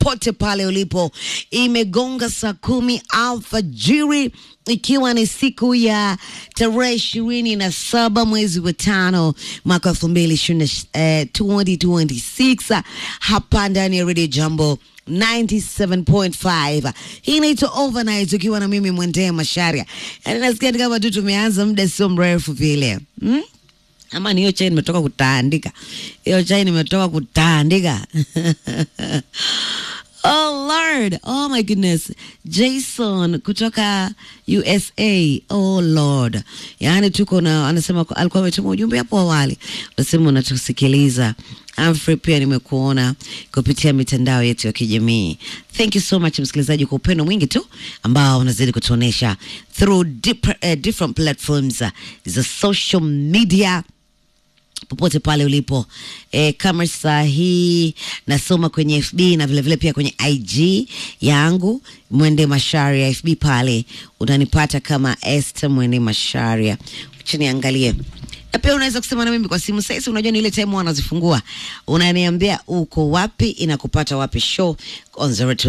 popote pale ulipo. Imegonga saa kumi alfajiri ikiwa ni siku ya tarehe ishirini na saba mwezi wa tano mwaka elfu mbili ishirini eh, 2026 hapa ndani ya Radio Jambo 97.5 hii inaitwa overnight ukiwa na mimi mwendee masharia yani nasikia ni kama tu tumeanza muda sio mrefu vile hmm? ama ni hiyo chai nimetoka kutaandika hiyo chai nimetoka kutaandika Oh Lord, oh my goodness. Jason kutoka USA. Oh Lord. Yaani tuko na anasema alikuwa ametuma ujumbe hapo awali. Unasema unatusikiliza. Amfrey pia nimekuona kupitia mitandao yetu ya kijamii. Thank you so much msikilizaji kwa upendo mwingi tu ambao unazidi kutuonesha through dip, uh, different platforms uh, za social media popote pale ulipo e, kama saa hii nasoma kwenye FB na vilevile vile pia kwenye IG yangu Mwende Masharia FB pale unanipata kama Esther Mwende Masharia. Acha niangalie na pia unaweza kusema na mimi kwa simu sasa. Unajua ni ile time wanazifungua, unaniambia uko wapi, inakupata wapi show on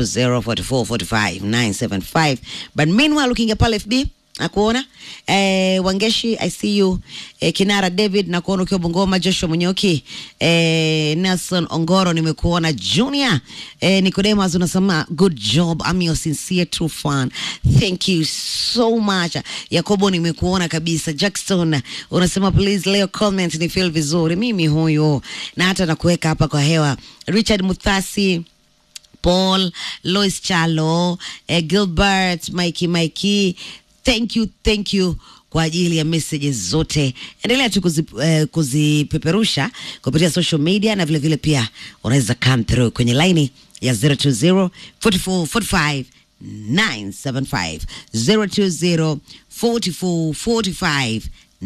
0204445975 but meanwhile ukiingia pale FB nakuona eh, Wangeshi I see you eh, Kinara David nakuona ukiwa Bungoma, Joshua Munyoki eh, Nelson Ongoro nimekuona, Junior eh, Nicodemus unasema good job, I'm your sincere true fan, thank you so much. Yakobo nimekuona kabisa. Jackson unasema please leo comment ni feel vizuri, mimi huyo na hata nakuweka hapa kwa hewa. Richard Muthasi Paul, Lois Chalo, eh, Gilbert, Mikey Mikey, thank you, thank you kwa ajili ya messages zote. Endelea tu kuzi, eh, kuzipeperusha kupitia social media na vile vile pia unaweza come through kwenye laini ya 020 44 45 975 020 44 45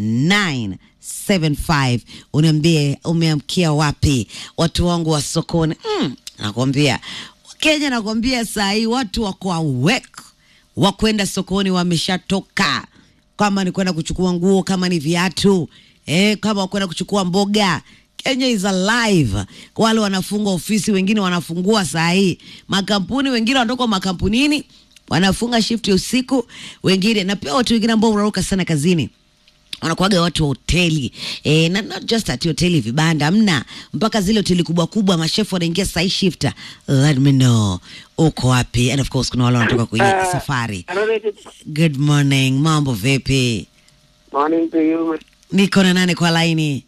975 uniambie umeamkia wapi watu wangu wa sokoni mm, nakwambia Kenya nakwambia saa hii watu wako awake wa kwenda sokoni wameshatoka, kama ni kwenda kuchukua nguo, kama ni viatu eh, kama kwenda kuchukua mboga. Kenya is alive. Wale wanafunga ofisi, wengine wanafungua saa hii makampuni, wengine wanatoka makampunini wanafunga shift ya usiku, wengine na pia watu wengine ambao wanaruka sana kazini wanakuaga watu wa hoteli e, na not just ati hoteli vibanda, mna mpaka zile hoteli kubwa kubwa, mashefu wanaingia sai shifta. Let me know uko wapi, and of course kuna wale wanatoka kwenye Uh, safari. hello, ladies. Good morning, mambo vipi? Morning to you. Niko na nani kwa laini?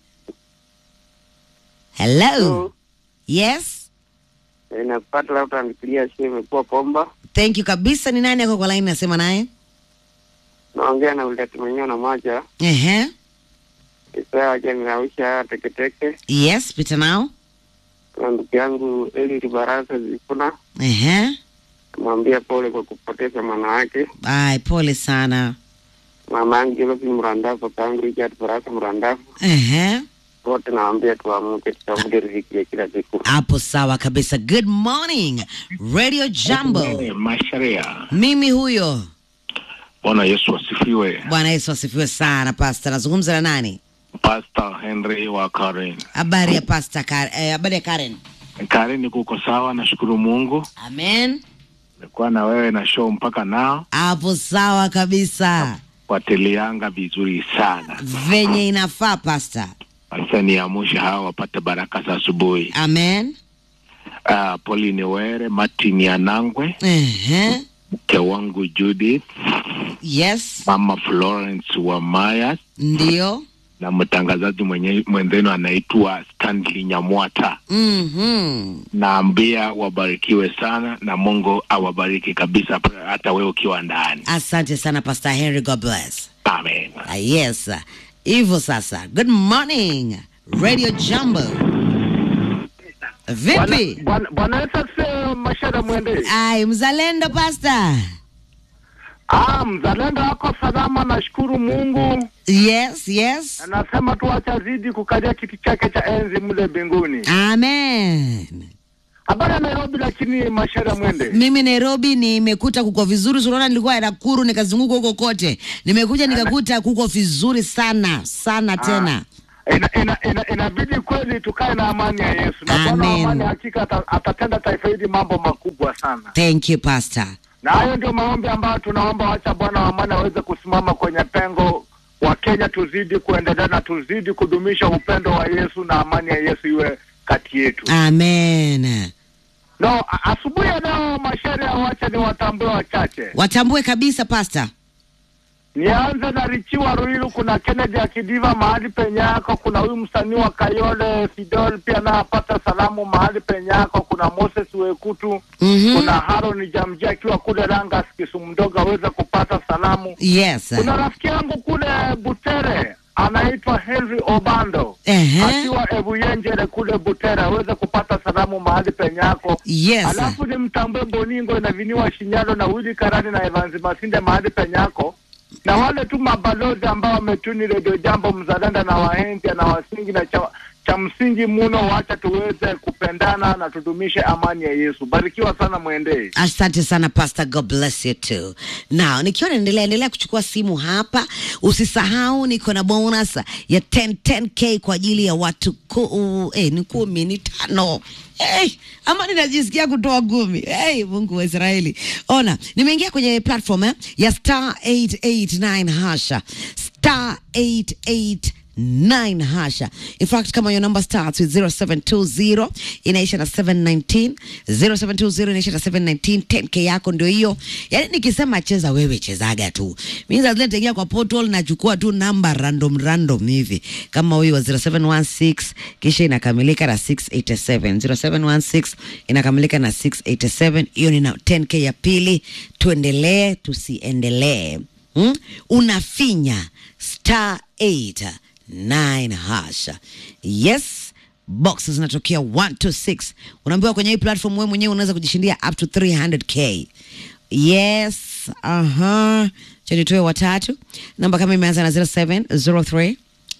Hello, Hello. yes, Eh, Nakupata labda nipigia simu imekuwa komba. thank you kabisa. Ni nani ako kwa laini? Nasema naye Naongea na uleti mwenyewe na moja. ehe, Isaa aja ninawisha teketeke. yes, pita nao, Na ndugu yangu Eli Barasa Zifuna. ehe. Mwambia pole kwa kupoteza mwana wake. Ai, pole sana, Mama yangu Josephine Mrandafu, kangu Richard Barasa Mrandafu. ehe. Wote nawaambia tuamke tutafute riziki ya kila siku. Hapo sawa kabisa. Good morning Radio Jambo, Masharia. mimi huyo. Bwana Yesu asifiwe. Bwana Yesu asifiwe sana. Pasta, nazungumza na nani? Pastor Henry wa Karen. Habari ya pasta Kar eh, habari ya Karen. Karen, kuko sawa? Nashukuru Mungu. Amen. Nilikuwa na wewe na show mpaka nao Hapo sawa kabisa, watelianga vizuri sana. venye inafaa pasta. Sasa niamushe hawa wapate baraka za asubuhi. Amen. Uh, Pauline Were, Martin Yanangwe, Ehe. mke wangu Judith, Yes, mama Florence wa Maya ndio. na mtangazaji mwenye mwenzenu anaitwa Stanley Nyamwata. Mhm. Naambia wabarikiwe sana na Mungu awabariki kabisa, hata wewe ukiwa ndani. Asante sana Pastor Henry, God bless. Amen. Ah, yes. Hivyo sasa. Good morning Radio Jambo. Vipi? Bwana- Bwana Yesu asifiwe, Mashara Mwende. Ai, mzalendo pasta. Ah, mzalendo wako salama, nashukuru Mungu. Yes, yes. Anasema tu acha zidi kukalia kiti chake cha enzi mle mbinguni. Amen. Habari ya Nairobi, lakini Mashara Mwende. Mimi Nairobi nimekuta kuko vizuri, unaona nilikuwa Nakuru nikazunguka huko kote. Nimekuja nikakuta kuko vizuri sana sana tena. ina, ina, ina, inabidi kweli tukae na amani ya Yesu na Bwana wa Amen. amani hakika ata- atatenda taifa hili mambo makubwa sana, Thank you pastor. na hayo ndio maombi ambayo tunaomba, wacha Bwana wa amani aweze kusimama kwenye pengo wa Kenya, tuzidi kuendelea na tuzidi kudumisha upendo wa Yesu na amani ya Yesu iwe kati yetu. Amen. No, a- asubuhi ya leo masharia, wacha ni watambue wachache. Watambue kabisa pastor. Nianze na Richiwa Ruiru, kuna Kennedy Akidiva mahali penye yako, kuna huyu msanii wa Kayole Fidel pia naye apata salamu mahali penye yako, kuna Moses Wekutu Mhm. kuna Haron Jamji akiwa kule Rangas Kisumu mdogo aweze kupata salamu. Yes. Kuna rafiki yangu kule Butere anaitwa Henry Obando Ehe. akiwa Ebuyenjere kule Butere aweze kupata salamu mahali penye yako. Yes. Alafu ni mtambue Boningo inaviniwa Shinyalo na Willy Karani na Evans Masinde mahali penye yako na wale tu mabalozi ambao wametuni redio jambo mzalenda na wahenzi na wasingi na cha, cha msingi muno, wacha tuweze kupendana na tudumishe amani ya Yesu. Barikiwa sana, mwendee. Asante sana pastor, God bless you too. Now nikiwa naendelea endelea kuchukua simu hapa, usisahau niko na bonus ya 10 10k kwa ajili ya watu ku, uh, eh, ni kumi ni tano Hey, ama ninajisikia kutoa kumi. Hey, Mungu wa Israeli. Ona, nimeingia kwenye platform eh, ya star 889 hasha star 889 hasha. In fact, kama your number starts with 0720 inaisha na 719, 0720 inaisha na 719, 10k yako ndio hiyo. Yaani nikisema cheza wewe chezaga tu. Mimi sasa nitaingia kwa portal nachukua tu namba random random hivi. Kama huyu wa 0716 kisha inakamilika na 687. 0716 inakamilika na 687. Hiyo ni na 10k ya pili. Tuendelee tusiendelee. Hmm? Unafinya star 8 9 hasha. Yes, boxes zinatokea 1 to 6. Unaambiwa kwenye hii platform wewe mwenyewe unaweza kujishindia up to 300k. Yes, aha. Cha nitoe watatu. Namba kama imeanza na 0703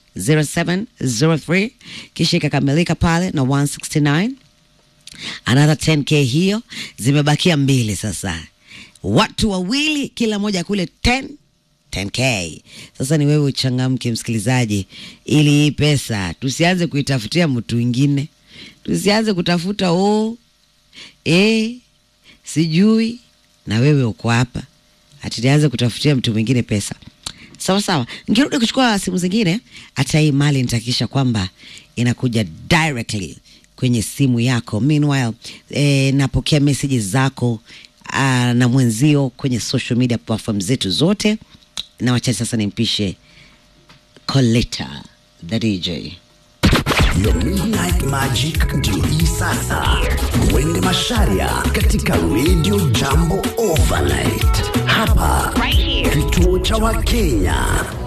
0703 kisha ikakamilika pale na 169 another 10k hiyo, zimebakia mbili sasa, watu wawili kila moja kule 10 10k. Sasa ni wewe uchangamke, msikilizaji, ili hii pesa tusianze kuitafutia mtu mwingine, tusianze kutafuta oh, eh, sijui na wewe uko hapa, ati nianze kutafutia mtu mwingine pesa. Sawa sawa, nikirudi kuchukua simu zingine, hata hii mali nitakisha kwamba inakuja directly kwenye simu yako. Meanwhile, eh, napokea messages zako ah, na mwenzio kwenye social media platform zetu zote, na wachache sasa nimpishe Coletta the DJ. Your Midnight Magic ndio hii sasa. Mwende Masharia katika Radio Jambo Overnight hapa kituo cha Wakenya.